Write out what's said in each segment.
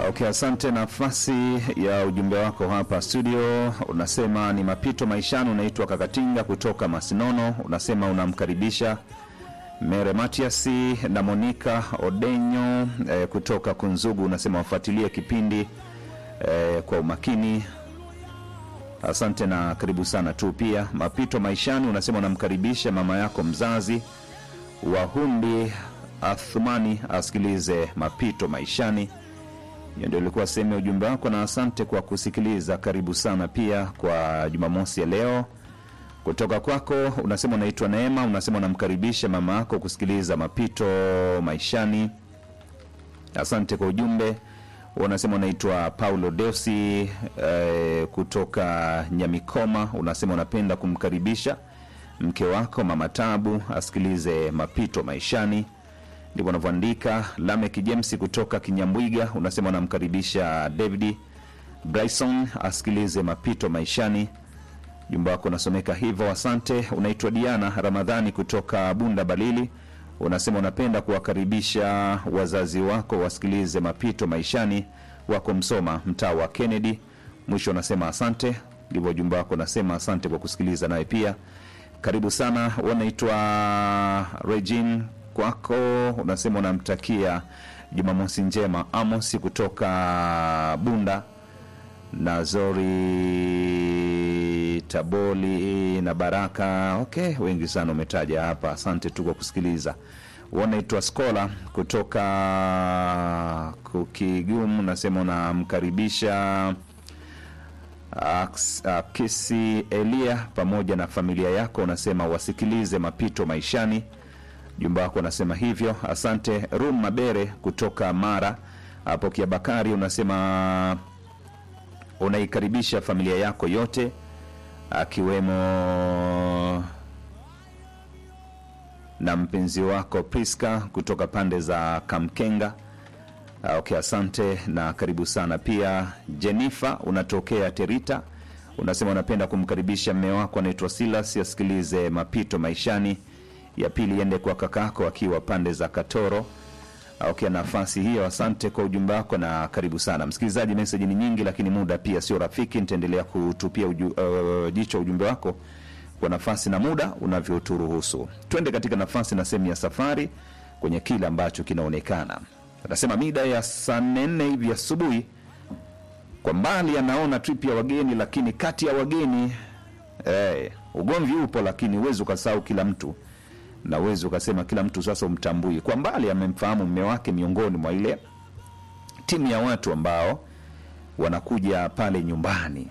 Okay, asante. Nafasi ya ujumbe wako hapa studio, unasema ni mapito maishani. Unaitwa Kakatinga kutoka Masinono, unasema unamkaribisha Mere Matiasi na Monika Odenyo eh, kutoka Kunzugu, unasema wafuatilie kipindi eh, kwa umakini. Asante na karibu sana tu. Pia mapito maishani, unasema unamkaribisha mama yako mzazi Wahundi Athumani asikilize mapito maishani. Hiyo ndio ilikuwa sehemu ya ujumbe wako, na asante kwa kusikiliza. Karibu sana pia kwa Jumamosi ya leo. Kutoka kwako unasema unaitwa Neema, unasema unamkaribisha mama yako kusikiliza mapito maishani. Asante kwa ujumbe. Unasema unaitwa Paulo Deusi eh, kutoka Nyamikoma, unasema unapenda kumkaribisha mke wako mama Tabu asikilize mapito maishani ndivyo unavyoandika. Lamek James kutoka Kinyambwiga unasema unamkaribisha David Bryson asikilize mapito maishani. Jumba wako unasomeka hivyo, asante. Unaitwa Diana Ramadhani kutoka Bunda Balili, unasema unapenda kuwakaribisha wazazi wako wasikilize mapito maishani, wako Msoma, mtaa wa Kennedy. Mwisho unasema asante. Ndivyo ujumbe wako unasema asante kwa kusikiliza, naye pia karibu sana. Unaitwa Regine kwako unasema unamtakia Jumamosi njema Amosi kutoka Bunda na Zori Taboli na Baraka. Okay, wengi sana umetaja hapa, asante tu kwa kusikiliza. Unaitwa Skola kutoka Kukigumu, unasema unamkaribisha Aks- Akisi Elia pamoja na familia yako, unasema wasikilize mapito maishani jumba wako unasema hivyo, asante. Rum Mabere kutoka Mara hapo Kiabakari unasema unaikaribisha familia yako yote akiwemo na mpenzi wako Priska kutoka pande za Kamkenga. Ah, Okay, asante na karibu sana pia. Jenifa unatokea Terita, unasema unapenda kumkaribisha mme wako anaitwa Silas asikilize mapito maishani ya pili iende kwa kakako akiwa pande za Katoro. Okay, nafasi hiyo, asante kwa ujumbe wako na karibu sana msikilizaji. Meseji ni nyingi, lakini muda pia sio rafiki. Nitaendelea kutupia uju, uh, jicho ujumbe wako kwa nafasi na muda unavyoturuhusu. Twende katika nafasi na sehemu ya safari kwenye kile ambacho kinaonekana. Anasema mida ya saa nne hivi asubuhi, kwa mbali anaona trip ya wageni, lakini kati ya wageni eh, ugomvi upo, lakini huwezi ukasahau kila mtu na uwezi ukasema kila mtu sasa umtambui. Kwa mbali amemfahamu mme wake miongoni mwa ile timu ya watu ambao wanakuja pale nyumbani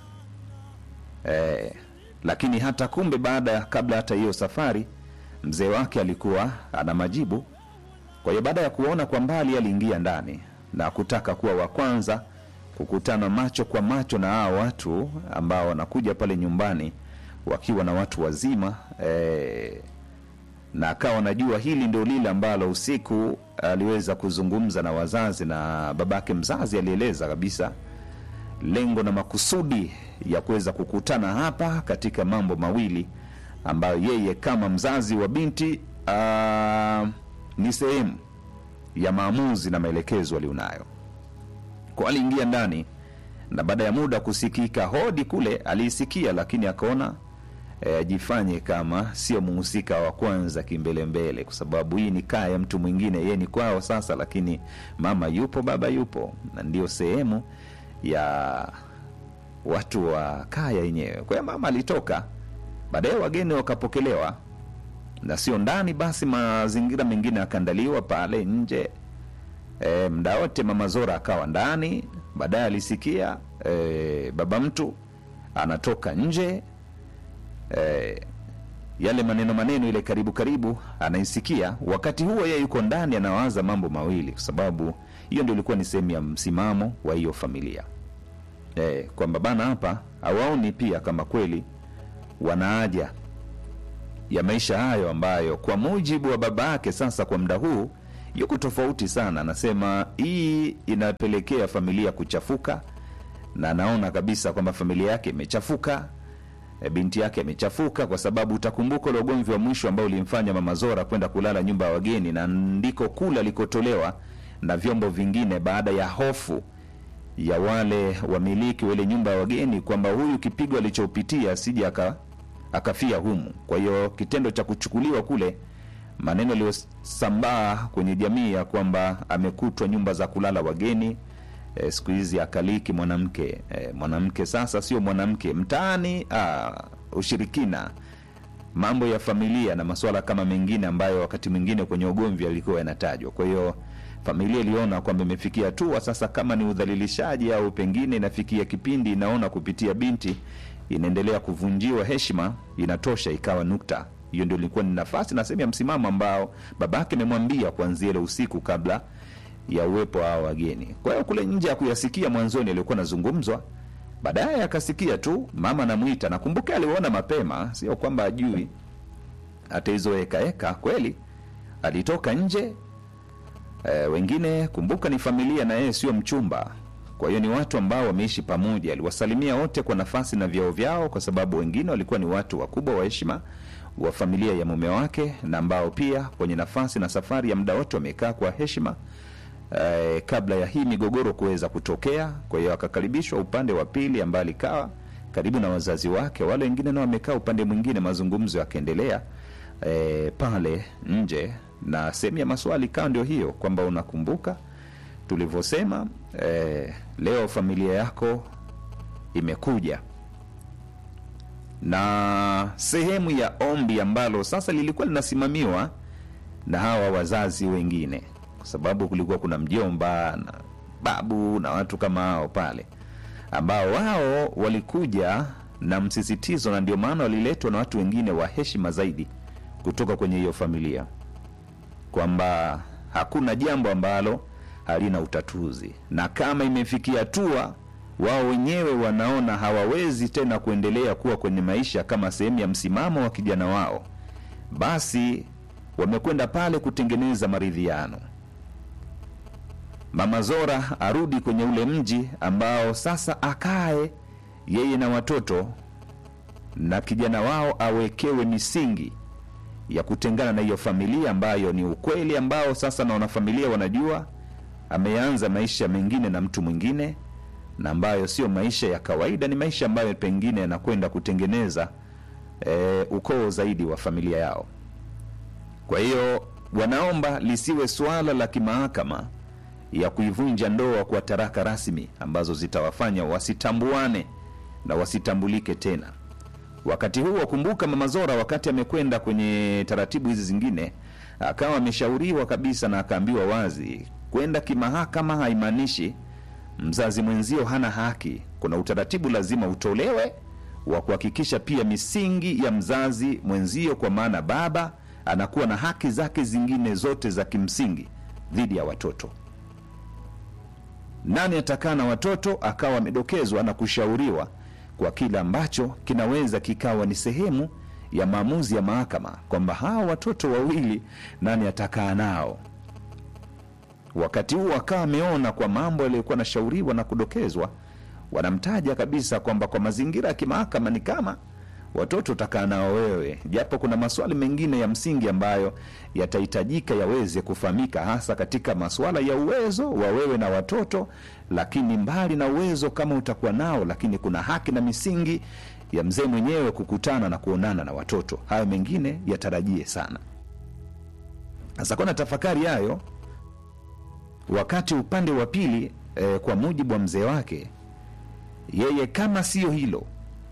eh, lakini hata kumbe baada ya kabla hata hiyo safari mzee wake alikuwa ana majibu. Kwa hiyo baada ya kuona kwa mbali, aliingia ndani na kutaka kuwa wa kwanza kukutana macho kwa macho na hao watu ambao wanakuja pale nyumbani wakiwa na watu wazima eh, na akawa anajua hili ndio lile ambalo usiku aliweza kuzungumza na wazazi, na babake mzazi alieleza kabisa lengo na makusudi ya kuweza kukutana hapa katika mambo mawili ambayo yeye kama mzazi wa binti ah, ni sehemu ya maamuzi na maelekezo alionayo. Kwa aliingia ndani na baada ya muda kusikika hodi kule, aliisikia lakini akaona eh, ajifanye kama sio muhusika wa kwanza kimbelembele, kwa sababu hii ni kaa ya mtu mwingine, yeye ni kwao sasa, lakini mama yupo, baba yupo, na ndio sehemu ya watu wa kaya yenyewe. Kwa hiyo mama alitoka, baadaye wageni wakapokelewa na sio ndani, basi mazingira mengine yakaandaliwa pale nje. E, mda wote mama Zora akawa ndani. Baadaye alisikia e, baba mtu anatoka nje e, yale maneno maneno ile karibu karibu anaisikia. Wakati huo yeye yuko ndani anawaza mambo mawili, kwa sababu hiyo ndio ilikuwa ni sehemu ya msimamo wa hiyo familia e, kwamba bana hapa hawaoni pia kama kweli wana haja ya maisha hayo ambayo kwa mujibu wa baba yake sasa kwa muda huu yuko tofauti sana. Anasema hii inapelekea familia kuchafuka, na anaona kabisa kwamba familia yake imechafuka, e, binti yake amechafuka, kwa sababu utakumbuka ule ugomvi wa mwisho ambao ulimfanya mama Zora kwenda kulala nyumba ya wageni, na ndiko kule alikotolewa na vyombo vingine baada ya hofu ya wale wamiliki wa ile nyumba ya wageni kwamba huyu kipigo alichopitia asije aka, akafia humu. Kwa hiyo kitendo cha kuchukuliwa kule, maneno yaliyosambaa kwenye jamii ya kwamba amekutwa nyumba za kulala wageni e, siku hizi akaliki mwanamke e, mwanamke sasa sio mwanamke mtaani, ah, ushirikina mambo ya familia na masuala kama mengine ambayo wakati mwingine kwenye ugomvi yalikuwa yanatajwa. Kwa hiyo familia iliona kwamba imefikia hatua sasa, kama ni udhalilishaji au pengine inafikia kipindi inaona kupitia binti inaendelea kuvunjiwa heshima, inatosha, ikawa nukta. Hiyo ndio ilikuwa ni nafasi na sehemu ya msimamo ambao babake amemwambia kuanzia ile usiku kabla ya uwepo hao wageni. Kwa hiyo kule nje ya kuyasikia mwanzoni aliokuwa nazungumzwa baadaye akasikia tu mama anamwita. Nakumbuka aliona mapema, sio kwamba ajui hata hizo hekaheka. Kweli alitoka nje e, wengine kumbuka ni familia na yeye sio mchumba, kwa hiyo ni watu ambao wameishi pamoja. Aliwasalimia wote kwa nafasi na vyao vyao, kwa sababu wengine walikuwa ni watu wakubwa wa heshima wa familia ya mume wake, na ambao pia kwenye nafasi na safari ya muda wote wamekaa kwa heshima eh, kabla ya hii migogoro kuweza kutokea. Kwa hiyo akakaribishwa upande wa pili ambaye alikaa karibu na wazazi wake, wale wengine nao wamekaa upande mwingine, mazungumzo yakaendelea eh, pale nje, na sehemu ya maswali ikawa ndio hiyo kwamba unakumbuka tulivyosema, eh, leo familia yako imekuja na sehemu ya ombi ambalo sasa lilikuwa linasimamiwa na hawa wazazi wengine kwa sababu kulikuwa kuna mjomba na babu na watu kama hao pale ambao wao walikuja na msisitizo, na ndio maana waliletwa na watu wengine wa heshima zaidi kutoka kwenye hiyo familia, kwamba hakuna jambo ambalo halina utatuzi, na kama imefikia hatua wao wenyewe wanaona hawawezi tena kuendelea kuwa kwenye maisha kama sehemu ya msimamo wa kijana wao, basi wamekwenda pale kutengeneza maridhiano. Mama Zora arudi kwenye ule mji ambao sasa akae yeye na watoto na kijana wao awekewe misingi ya kutengana na hiyo familia ambayo ni ukweli ambao sasa na wanafamilia wanajua ameanza maisha mengine na mtu mwingine, na ambayo sio maisha ya kawaida, ni maisha ambayo pengine yanakwenda kutengeneza e, ukoo zaidi wa familia yao. Kwa hiyo wanaomba lisiwe suala la kimahakama ya kuivunja ndoa kwa taraka rasmi ambazo zitawafanya wasitambuane na wasitambulike tena. Wakati huo, kumbuka, Mama Zora wakati amekwenda kwenye taratibu hizi zingine, akawa ameshauriwa kabisa na akaambiwa wazi, kwenda kimahakama haimaanishi mzazi mwenzio hana haki. Kuna utaratibu lazima utolewe wa kuhakikisha pia misingi ya mzazi mwenzio, kwa maana baba anakuwa na haki zake zingine zote za kimsingi dhidi ya watoto. Nani atakaa na watoto, akawa amedokezwa na kushauriwa kwa kile ambacho kinaweza kikawa ni sehemu ya maamuzi ya mahakama kwamba hawa watoto wawili nani atakaa nao. Wakati huo akawa ameona kwa mambo yaliyokuwa anashauriwa na kudokezwa, wanamtaja kabisa kwamba kwa mazingira ya kimahakama ni kama watoto utakaa nao wewe, japo kuna maswali mengine ya msingi ambayo yatahitajika yaweze kufahamika, hasa katika masuala ya uwezo wa wewe na watoto. Lakini mbali na uwezo kama utakuwa nao, lakini kuna haki na misingi ya mzee mwenyewe kukutana na kuonana na watoto. Hayo mengine yatarajie sana. Sasa kuna tafakari hayo, wakati upande wa pili eh, kwa mujibu wa mzee wake, yeye kama siyo hilo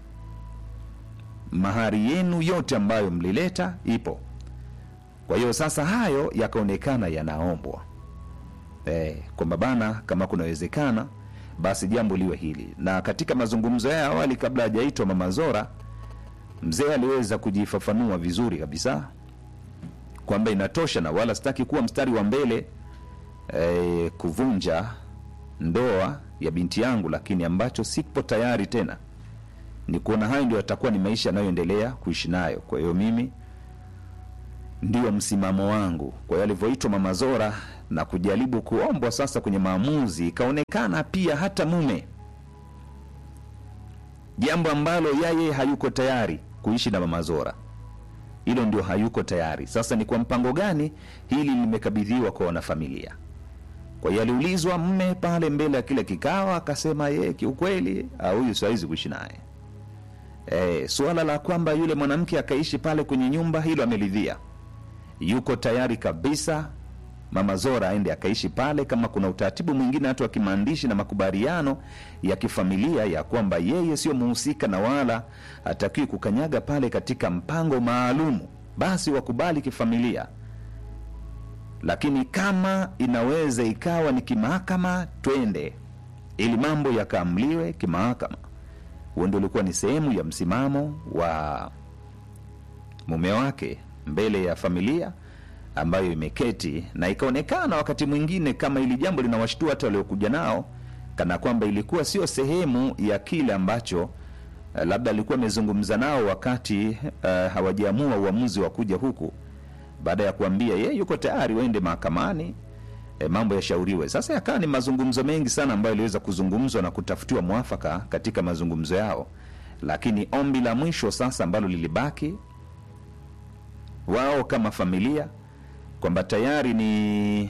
mahari yenu yote ambayo mlileta ipo. Kwa hiyo sasa hayo yakaonekana yanaombwa e, kwamba bana, kama kunawezekana basi jambo liwe hili. Na katika mazungumzo ya awali kabla hajaitwa Mama Zora, mzee aliweza kujifafanua vizuri kabisa kwamba inatosha na wala sitaki kuwa mstari wa mbele e, kuvunja ndoa ya binti yangu, lakini ambacho sipo tayari tena ni kuona hayo ndio yatakuwa ni maisha yanayoendelea kuishi nayo. Kwa hiyo mimi ndio msimamo wangu. Kwa hiyo alivyoitwa Mama Zora na kujaribu kuombwa sasa kwenye maamuzi, ikaonekana pia hata mume, jambo ambalo yeye hayuko tayari kuishi na Mama Zora, hilo ndio hayuko tayari. Sasa ni kwa mpango gani hili limekabidhiwa kwa wanafamilia? Kwa hiyo aliulizwa mme pale mbele ya kile kikao, akasema yeye kiukweli, ah, huyu siwezi kuishi naye. E, suala la kwamba yule mwanamke akaishi pale kwenye nyumba, hilo ameridhia, yuko tayari kabisa Mama Zora aende akaishi pale, kama kuna utaratibu mwingine hata wa kimaandishi na makubaliano ya kifamilia ya kwamba yeye sio muhusika na wala hatakiwi kukanyaga pale katika mpango maalumu, basi wakubali kifamilia. Lakini kama inaweza ikawa ni kimahakama, twende ili mambo yakaamliwe kimahakama. Huo ndio ulikuwa ni sehemu ya msimamo wa mume wake mbele ya familia ambayo imeketi na ikaonekana wakati mwingine kama ili jambo linawashtua hata waliokuja nao, kana kwamba ilikuwa sio sehemu ya kile ambacho uh, labda alikuwa amezungumza nao wakati uh, hawajaamua uamuzi wa kuja huku, baada ya kuambia ye yuko tayari waende mahakamani e, mambo yashauriwe. Sasa yakawa ni mazungumzo mengi sana ambayo iliweza kuzungumzwa na kutafutiwa mwafaka katika mazungumzo yao, lakini ombi la mwisho sasa ambalo lilibaki wao kama familia kwamba tayari ni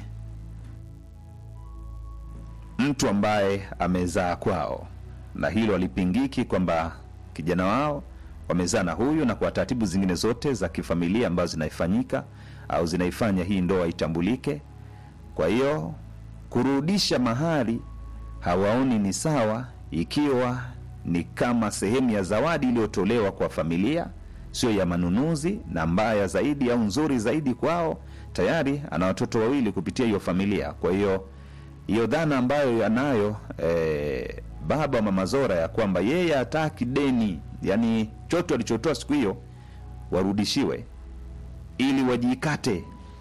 mtu ambaye amezaa kwao, na hilo alipingiki kwamba kijana wao wamezaa na huyu, na kwa taratibu zingine zote za kifamilia ambazo zinaifanyika au zinaifanya hii ndoa itambulike. Kwa hiyo kurudisha mahali hawaoni ni sawa, ikiwa ni kama sehemu ya zawadi iliyotolewa kwa familia, sio ya manunuzi, na mbaya zaidi au nzuri zaidi kwao tayari ana watoto wawili kupitia hiyo familia. Kwa hiyo hiyo dhana ambayo yanayo e, baba wa mama Zora ya kwamba yeye hataki deni, yani choto alichotoa siku hiyo warudishiwe, ili wajikate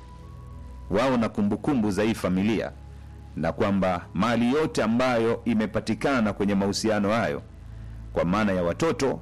wao na kumbukumbu za hii familia, na kwamba mali yote ambayo imepatikana kwenye mahusiano hayo, kwa maana ya watoto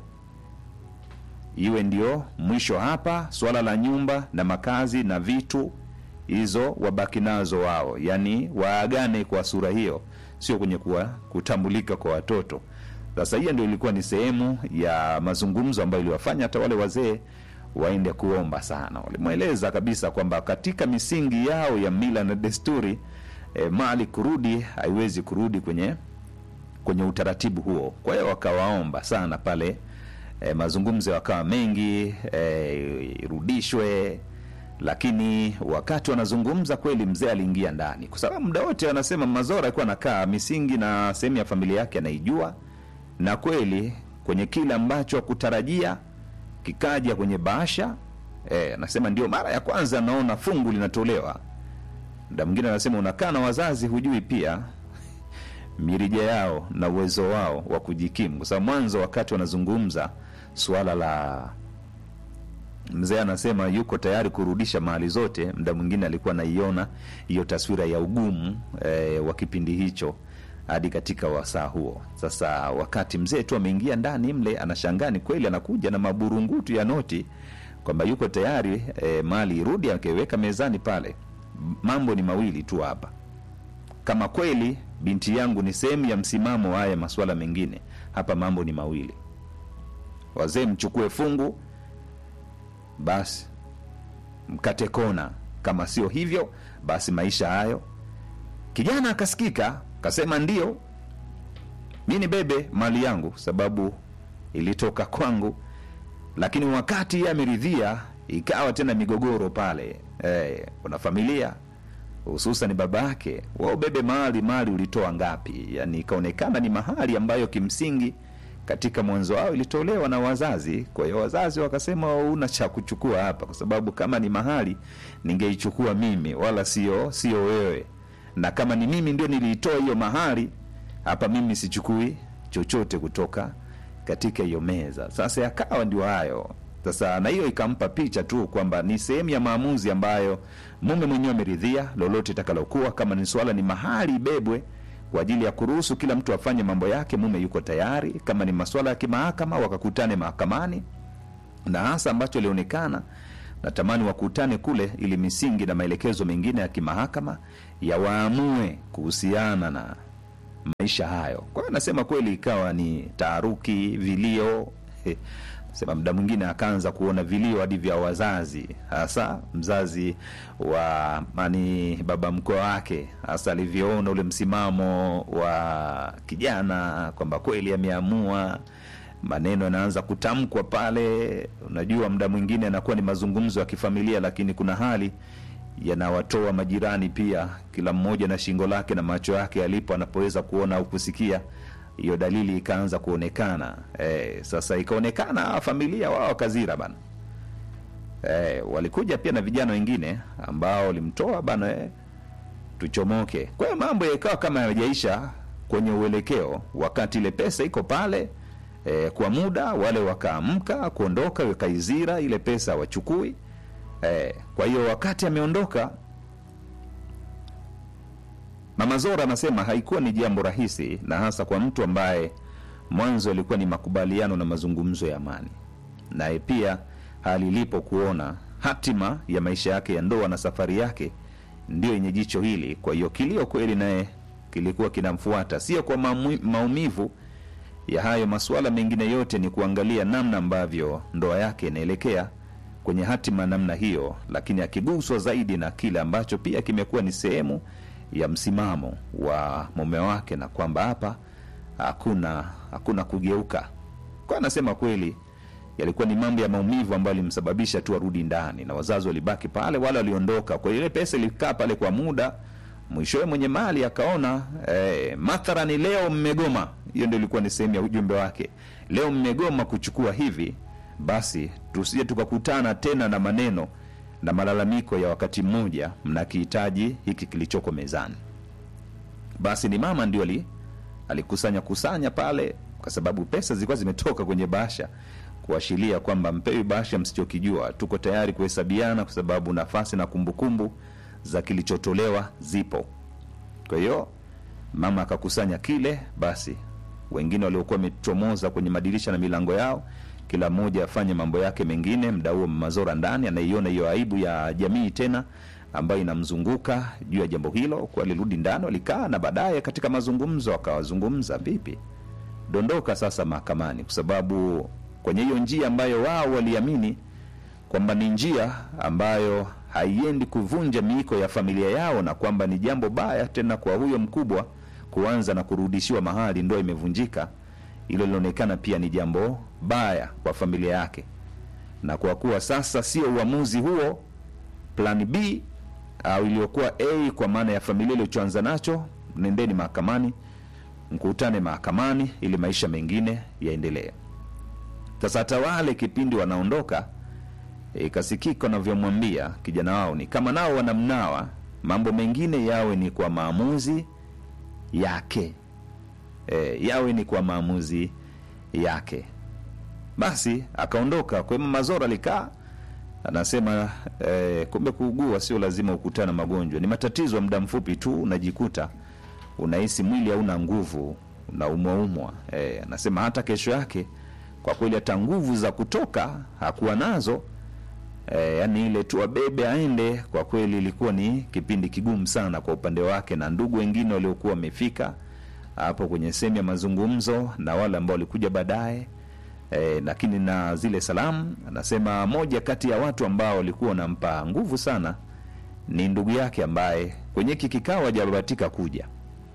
iwe ndio mwisho hapa. Swala la nyumba na makazi na vitu hizo wabaki nazo wao, yaani waagane kwa sura hiyo, sio kwenye kuwa kutambulika kwa watoto. Sasa hiyo ndio ilikuwa ni sehemu ya mazungumzo ambayo iliwafanya hata wale wazee waende kuomba sana. Walimweleza kabisa kwamba katika misingi yao ya mila na desturi e, mali kurudi haiwezi kurudi kwenye kwenye utaratibu huo. Kwa hiyo wakawaomba sana pale e, mazungumzo yakawa mengi e, irudishwe lakini wakati wanazungumza kweli, mzee aliingia ndani, kwa sababu muda wote wanasema Mazora alikuwa anakaa misingi na sehemu ya familia yake anaijua, na kweli kwenye kile ambacho kutarajia kikaja kwenye bahasha eh, anasema ndio mara ya kwanza naona fungu linatolewa. Muda mwingine anasema unakaa na wazazi, hujui pia mirija yao na uwezo wao wa kujikimu, kwa sababu mwanzo wakati wanazungumza suala la mzee anasema yuko tayari kurudisha mali zote. Muda mwingine alikuwa anaiona hiyo taswira ya ugumu e, wa kipindi hicho hadi katika wasaa huo. Sasa wakati mzee tu ameingia ndani mle, anashangaa ni kweli anakuja na maburungutu ya noti kwamba yuko tayari e, mali irudi, akiweka mezani pale. Mambo ni mawili tu hapa, kama kweli binti yangu ni sehemu ya msimamo wa haya masuala mengine, hapa mambo ni mawili, wazee mchukue fungu basi mkate kona, kama sio hivyo basi maisha hayo. Kijana akasikika kasema, ndio mi ni bebe mali yangu, sababu ilitoka kwangu. Lakini wakati ye ameridhia, ikawa tena migogoro pale. Eh, kuna familia hususan baba yake, wao bebe mali, mali ulitoa ngapi? Yani ikaonekana ni mahali ambayo kimsingi katika mwanzo wao ilitolewa na wazazi. Kwa hiyo wazazi wakasema, una cha kuchukua hapa, kwa sababu kama ni mahali ningeichukua mimi, wala sio sio wewe, na kama ni mimi ndio niliitoa hiyo mahali hapa, mimi sichukui chochote kutoka katika hiyo meza. Sasa yakawa ndio hayo sasa, na hiyo ikampa picha tu kwamba ni sehemu ya maamuzi ambayo mume mwenyewe ameridhia, lolote itakalokuwa, kama ni swala ni mahali ibebwe kwa ajili ya kuruhusu kila mtu afanye mambo yake, mume yuko tayari. Kama ni masuala ya kimahakama, wakakutane mahakamani, na hasa ambacho ilionekana natamani wakutane kule, ili misingi na maelekezo mengine ya kimahakama yawaamue kuhusiana na maisha hayo. Kwa hiyo nasema kweli, ikawa ni taharuki, vilio sema muda mwingine akaanza kuona vilio hadi vya wazazi, hasa mzazi wa mani baba mkoa wake, hasa alivyoona ule msimamo wa kijana kwamba kweli ameamua maneno yanaanza kutamkwa pale. Unajua, muda mwingine anakuwa ni mazungumzo ya kifamilia, lakini kuna hali yanawatoa majirani pia, kila mmoja na shingo lake na macho yake alipo anapoweza kuona au kusikia. Hiyo dalili ikaanza kuonekana. E, sasa ikaonekana familia wao wakazira bana. E, walikuja pia na vijana wengine ambao walimtoa bana, e, tuchomoke. Kwa hiyo mambo yakawa kama yajaisha kwenye uelekeo, wakati ile pesa iko pale e, kwa muda wale wakaamka kuondoka, wakaizira ile pesa wachukui. E, kwa hiyo wakati ameondoka, Mama Zora anasema haikuwa ni jambo rahisi, na hasa kwa mtu ambaye mwanzo ilikuwa ni makubaliano na mazungumzo ya amani, naye pia hali ilipo kuona hatima ya maisha yake ya ndoa na safari yake ndio yenye jicho hili. Kwa hiyo kilio kweli naye kilikuwa kinamfuata, sio kwa mamu- maumivu ya hayo masuala mengine yote, ni kuangalia namna ambavyo ndoa yake inaelekea kwenye hatima namna hiyo, lakini akiguswa zaidi na kile ambacho pia kimekuwa ni sehemu ya msimamo wa mume wake, na kwamba hapa hakuna hakuna kugeuka. Kwa anasema kweli yalikuwa ni mambo ya maumivu ambayo alimsababisha tu arudi ndani, na wazazi walibaki pale, wale waliondoka. Kwa hiyo ile pesa ilikaa pale kwa muda, mwishowe mwenye mali akaona eh, mathalani leo mmegoma. Hiyo ndio ilikuwa ni sehemu ya ujumbe wake, leo mmegoma kuchukua hivi, basi tusije tukakutana tena na maneno na malalamiko ya wakati mmoja, mnakihitaji hiki kilichoko mezani. Basi ni mama ndio ali alikusanya kusanya pale, kwa sababu pesa zilikuwa zimetoka kwenye bahasha kuashiria kwamba mpewi bahasha msichokijua, tuko tayari kuhesabiana, kwa sababu nafasi na kumbukumbu za kilichotolewa zipo. Kwa hiyo mama akakusanya kile, basi wengine waliokuwa wamechomoza kwenye madirisha na milango yao, kila mmoja afanye mambo yake mengine. Mda huo Mama Zora ndani anaiona hiyo aibu ya jamii tena ambayo inamzunguka juu ya jambo hilo, kwa alirudi ndani, walikaa na baadaye katika mazungumzo akawazungumza, vipi, dondoka sasa mahakamani, kwa sababu kwenye hiyo njia ambayo wao waliamini kwamba ni njia ambayo haiendi kuvunja miiko ya familia yao, na kwamba ni jambo baya tena kwa huyo mkubwa kuanza na kurudishiwa mahali ndoa imevunjika. Hilo linaonekana pia ni jambo baya kwa familia yake, na kwa kuwa sasa sio uamuzi huo, plan B au iliyokuwa A kwa maana ya familia ilichoanza nacho, nendeni mahakamani, mkutane mahakamani ili maisha mengine yaendelee. Sasa hata wale kipindi wanaondoka, ikasikika wanavyomwambia kijana wao ni kama nao wanamnawa, mambo mengine yawe ni kwa maamuzi yake e, yawe ni kwa maamuzi yake. Basi akaondoka. Kwa hiyo Mama Zora alikaa anasema e, kumbe kuugua sio lazima ukutana na magonjwa, ni matatizo ya muda mfupi tu, unajikuta unahisi mwili hauna nguvu, unaumwaumwa. E, anasema hata kesho yake kwa kweli hata nguvu za kutoka hakuwa nazo. E, yani ile tu abebe aende, kwa kweli ilikuwa ni kipindi kigumu sana kwa upande wake na ndugu wengine waliokuwa wamefika hapo kwenye sehemu ya mazungumzo na wale ambao walikuja baadaye e, lakini na zile salamu, anasema moja kati ya watu ambao walikuwa wanampa nguvu sana ni ndugu yake ambaye kwenye hiki kikao hajabahatika kuja,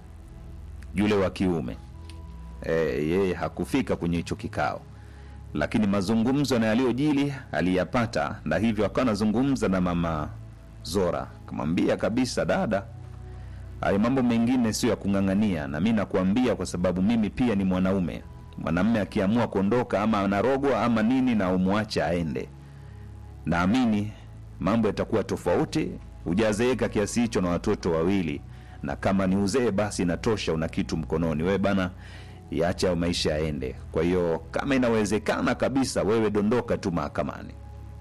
yule wa kiume e, yeye hakufika kwenye hicho kikao lakini mazungumzo na yaliyojili aliyapata, na hivyo akawa anazungumza na mama Zora, akamwambia kabisa, dada, hayo mambo mengine sio ya kung'ang'ania, na mi nakuambia kwa sababu mimi pia ni mwanaume. Mwanamme akiamua kuondoka, ama anarogwa ama nini, na umwache aende, naamini mambo yatakuwa tofauti. Hujazeeka kiasi hicho na watoto wawili, na kama ni uzee basi inatosha, una kitu mkononi wewe bana iache au maisha yaende. Kwa hiyo kama inawezekana kabisa, wewe dondoka tu mahakamani.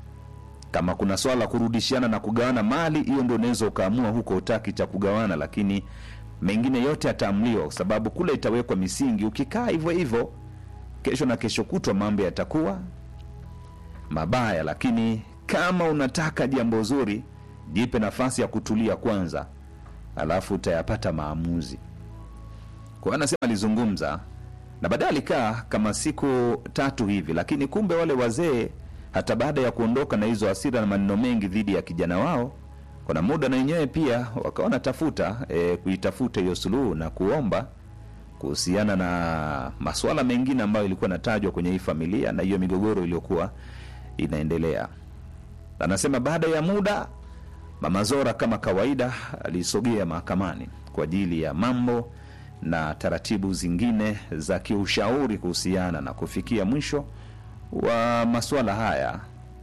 Kama kuna swala la kurudishiana na kugawana mali, hiyo ndio unaweza ukaamua huko, utaki cha kugawana, lakini mengine yote yataamliwa, kwa sababu kule itawekwa misingi. Ukikaa hivyo hivyo, kesho na kesho kutwa mambo yatakuwa mabaya. Lakini kama unataka jambo zuri, jipe nafasi ya kutulia kwanza, alafu utayapata maamuzi. Kwa hiyo anasema alizungumza na baadaye alikaa kama siku tatu hivi, lakini kumbe wale wazee hata baada ya kuondoka na hizo hasira na maneno mengi dhidi ya kijana wao, kuna muda na wenyewe pia wakawa natafuta e, kuitafuta hiyo suluhu na kuomba kuhusiana na masuala mengine ambayo ilikuwa inatajwa kwenye hii familia na hiyo migogoro iliyokuwa inaendelea. Anasema baada ya muda Mama Zora kama kawaida alisogea mahakamani kwa ajili ya mambo na taratibu zingine za kiushauri kuhusiana na kufikia mwisho wa masuala haya,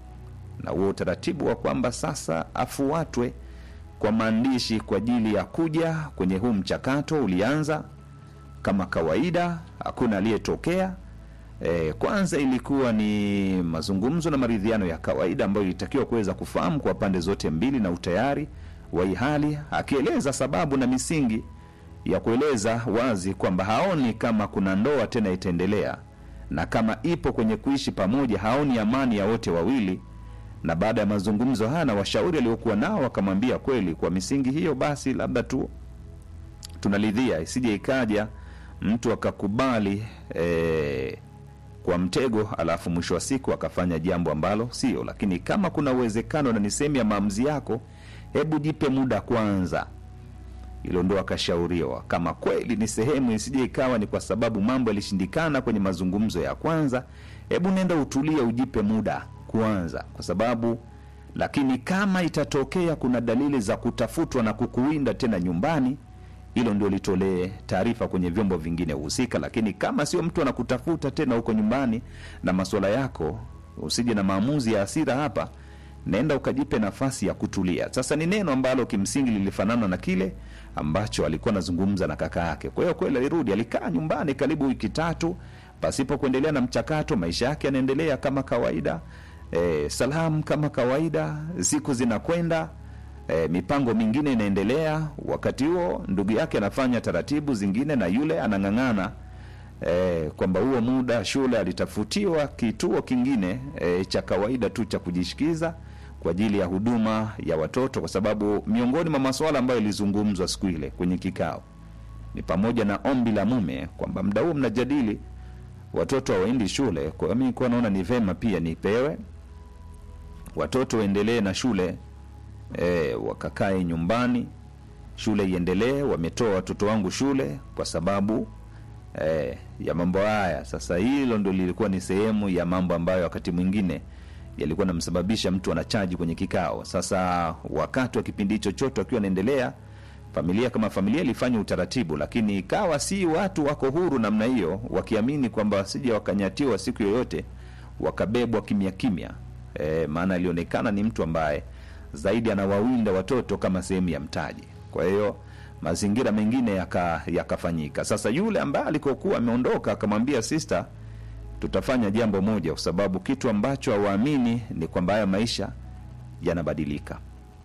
na huo utaratibu wa kwamba sasa afuatwe kwa maandishi kwa ajili ya kuja kwenye huu mchakato ulianza kama kawaida, hakuna aliyetokea. E, kwanza ilikuwa ni mazungumzo na maridhiano ya kawaida ambayo ilitakiwa kuweza kufahamu kwa pande zote mbili na utayari wa hii hali, akieleza sababu na misingi ya kueleza wazi kwamba haoni kama kuna ndoa tena itaendelea, na kama ipo kwenye kuishi pamoja haoni amani ya wote wawili. Na baada ya mazungumzo haya na washauri aliokuwa nao, wakamwambia kweli, kwa misingi hiyo basi labda tu tunalidhia, isije ikaja mtu akakubali eh, kwa mtego alafu mwisho wa siku akafanya jambo ambalo sio. Lakini kama kuna uwezekano na ni sehemu ya maamuzi yako, hebu jipe muda kwanza. Hilo ndo akashauriwa, kama kweli ni sehemu, isije ikawa ni kwa sababu mambo yalishindikana kwenye mazungumzo ya kwanza, hebu nenda utulie, ujipe muda kwanza, kwa sababu lakini kama itatokea kuna dalili za kutafutwa na kukuwinda tena nyumbani hilo ndio litolee taarifa kwenye vyombo vingine husika. Lakini kama sio mtu anakutafuta tena huko nyumbani na masuala yako, usije na maamuzi ya hasira hapa, naenda ukajipe nafasi ya kutulia. Sasa ni neno ambalo kimsingi lilifanana na kile ambacho alikuwa anazungumza na kaka yake. Kwa hiyo kweli alirudi, alikaa nyumbani karibu wiki tatu pasipo kuendelea na mchakato. Maisha yake yanaendelea kama kawaida, e, salamu kama kawaida, siku zinakwenda E, mipango mingine inaendelea. Wakati huo ndugu yake anafanya taratibu zingine, na yule anang'ang'ana e, kwamba huo muda shule alitafutiwa kituo kingine e, cha kawaida tu cha kujishikiza kwa ajili ya huduma ya watoto, kwa sababu miongoni mwa masuala ambayo ilizungumzwa siku ile kwenye kikao ni pamoja na ombi la mume kwamba muda huo mnajadili watoto hawaendi shule. Kwa hiyo mimi nilikuwa naona ni vema pia nipewe watoto waendelee na shule E, wakakae nyumbani, shule iendelee. Wametoa watoto wangu shule kwa sababu e, ya mambo haya. Sasa hilo ndo lilikuwa ni sehemu ya mambo ambayo wakati mwingine yalikuwa namsababisha mtu anachaji kwenye kikao. Sasa wakati wa kipindi chochote wakiwa naendelea, familia kama familia ilifanya utaratibu, lakini ikawa si watu wako huru namna hiyo, wakiamini kwamba wasije wakanyatiwa siku yoyote wakabebwa kimya kimya. E, maana alionekana ni mtu ambaye zaidi anawawinda watoto kama sehemu ya mtaji. Kwa hiyo mazingira mengine yakafanyika. Yaka sasa, yule ambaye alikokuwa ameondoka akamwambia sister, tutafanya jambo moja, kwa sababu kitu ambacho hawaamini ni kwamba haya maisha yanabadilika.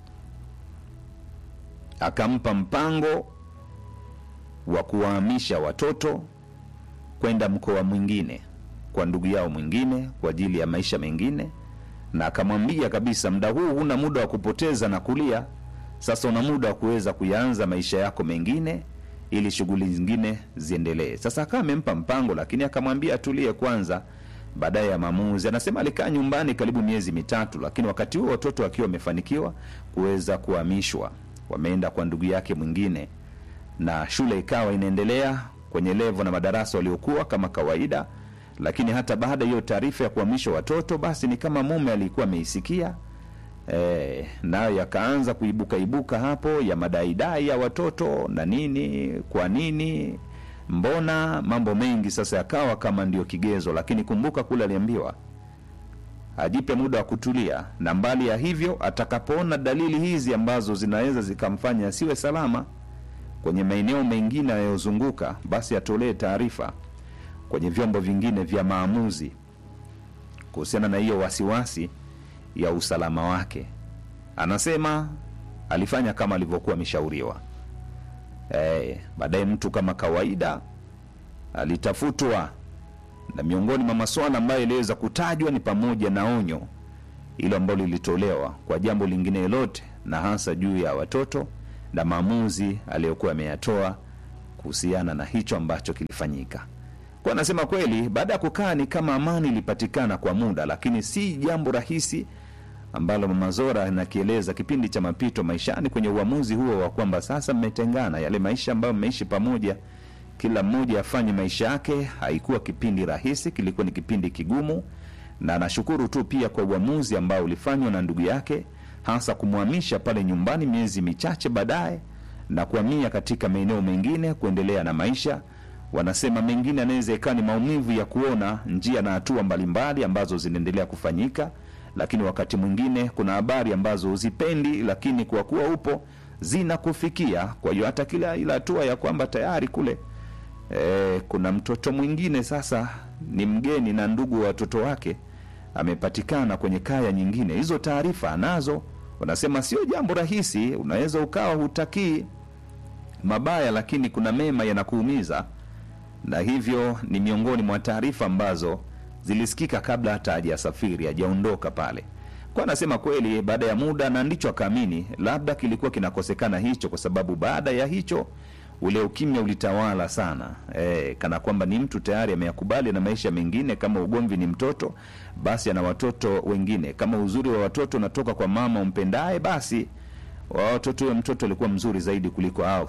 Akampa mpango wa kuwahamisha watoto kwenda mkoa mwingine kwa ndugu yao mwingine kwa ajili ya maisha mengine na akamwambia kabisa, muda huu huna muda wa kupoteza na kulia. Sasa una muda wa kuweza kuyaanza maisha yako mengine, ili shughuli zingine ziendelee. Sasa akawa amempa mpango, lakini akamwambia atulie kwanza, baadaye ya maamuzi. Anasema alikaa nyumbani karibu miezi mitatu, lakini wakati huo watoto wakiwa wamefanikiwa kuweza kuhamishwa, wameenda kwa ndugu yake mwingine, na shule ikawa inaendelea kwenye levo na madarasa waliokuwa kama kawaida lakini hata baada ya hiyo taarifa ya kuhamishwa watoto, basi ni kama mume alikuwa ameisikia e, nayo yakaanza kuibuka ibuka hapo ya madaidai ya watoto na nini, kwa nini, mbona, mambo mengi sasa yakawa kama ndio kigezo. Lakini kumbuka kule aliambiwa ajipe muda wa kutulia, na mbali ya hivyo, atakapoona dalili hizi ambazo zinaweza zikamfanya asiwe salama kwenye maeneo mengine yanayozunguka, basi atolee taarifa kwenye vyombo vingine vya maamuzi kuhusiana na hiyo wasiwasi ya usalama wake. Anasema alifanya kama alivyokuwa ameshauriwa. E, baadaye mtu kama kawaida alitafutwa, na miongoni mwa masuala ambayo iliweza kutajwa ni pamoja na onyo hilo ambalo lilitolewa kwa jambo lingine lolote, na hasa juu ya watoto na maamuzi aliyokuwa ameyatoa kuhusiana na hicho ambacho kilifanyika. kwa anasema kweli, baada ya kukaa ni kama amani ilipatikana kwa muda, lakini si jambo rahisi ambalo Mama Zora anakieleza kipindi cha mapito maishani kwenye uamuzi huo wa kwamba sasa mmetengana, yale maisha ambayo mmeishi pamoja, kila mmoja afanye maisha yake. Haikuwa kipindi rahisi, kilikuwa ni kipindi kigumu, na anashukuru tu pia kwa uamuzi ambao ulifanywa na ndugu yake, hasa kumhamisha pale nyumbani miezi michache baadaye na kuhamia katika maeneo mengine kuendelea na maisha. Wanasema mengine anaweza ikawa ni maumivu ya kuona njia na hatua mbalimbali ambazo zinaendelea kufanyika, lakini wakati mwingine kuna habari ambazo huzipendi, lakini kwa kuwa upo zinakufikia. Kwa hiyo hata kila ile hatua ya kwamba tayari kule e, kuna mtoto mwingine sasa ni mgeni na ndugu wa watoto wake amepatikana kwenye kaya nyingine, hizo taarifa anazo. Wanasema sio jambo rahisi, unaweza ukawa hutakii mabaya, lakini kuna mema yanakuumiza, na hivyo ni miongoni mwa taarifa ambazo zilisikika kabla hata hajasafiri hajaondoka pale. Kwa anasema kweli, baada ya muda, na ndicho akaamini labda kilikuwa kinakosekana hicho, kwa sababu baada ya hicho ule ukimya ulitawala sana e, kana kwamba ni mtu tayari ameyakubali na maisha mengine. Kama ugomvi ni mtoto, basi ana watoto wengine. Kama uzuri wa watoto unatoka kwa mama umpendaye, basi wa watoto huyo mtoto alikuwa mzuri zaidi kuliko hao.